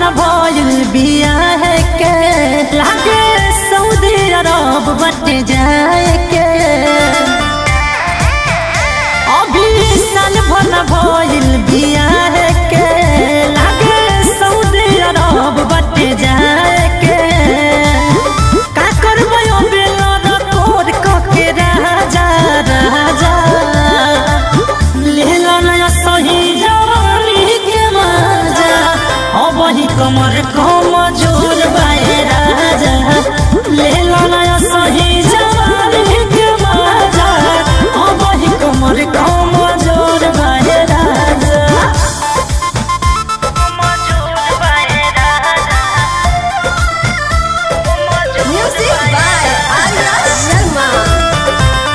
भइल बियाह के लागे सऊदी अरब बट जाए के अभी साल भर भइल बियाह के लागे सऊदी अरब बट जाए के का करबै ओ बेलर कोर कके राजा राजा लेला नया सही जवानी के मजा अब ही कमर कम जोर बाए राजा लेला नया सही जवानी के मजा अब ही कमर कम जोर बाए राजा Music by Arya Sharma.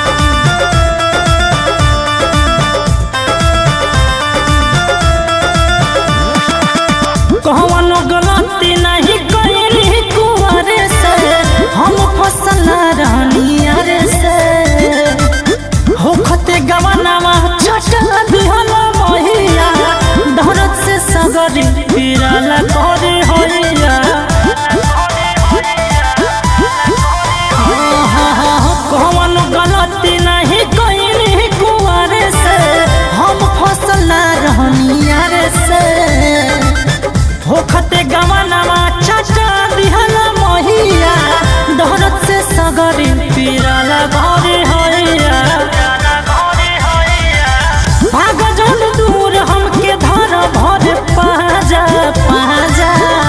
कहवनो गलती नहीं कइली कुंवरे से हम फसल रानियर से होखते गवनावा छटला बिहला महिया धरत से सगरी पिराला करे होइया कहवनो गलती नहीं कइली कुंवरे से हम फसल रानियर से होखते गवनामा चाचा दिहला महिया दहरत से सगरी पीराला घरे होइया भाग जन दूर हमके धर भर पाजा पाजा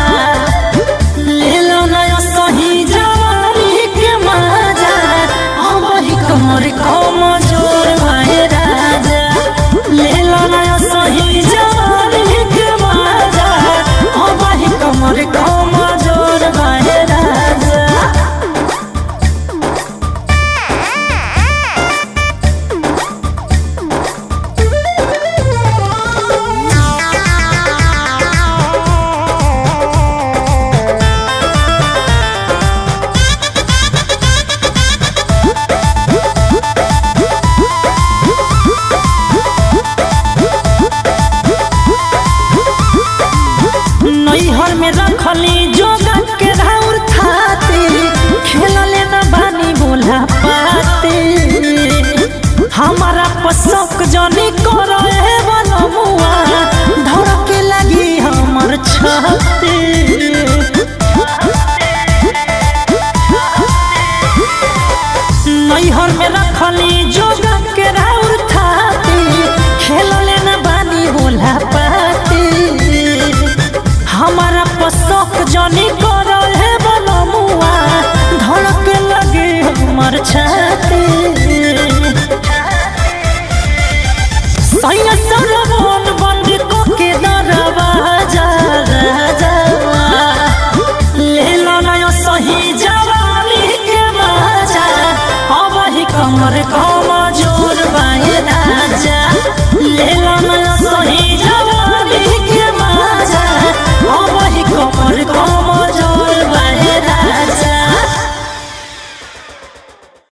ले लो नया सही जवानी के मजा अब ही कमर कम जोर भाई राजा ले लो नया सही जवानी के मजा अब ही कमर कम जोर भाई राजा नैहर में रखली जोगा के राउर थाती खेलले न बानी बोला पाती हमारा पसक जनी करो ए बनमुआ धर के लगी हमर छाती नैहर में रखली जोगा के राउर थाती खेलले न बानी बोला पाती हमारा पसक जनी कर हे बनमुआ धड़क लगे हमर छाती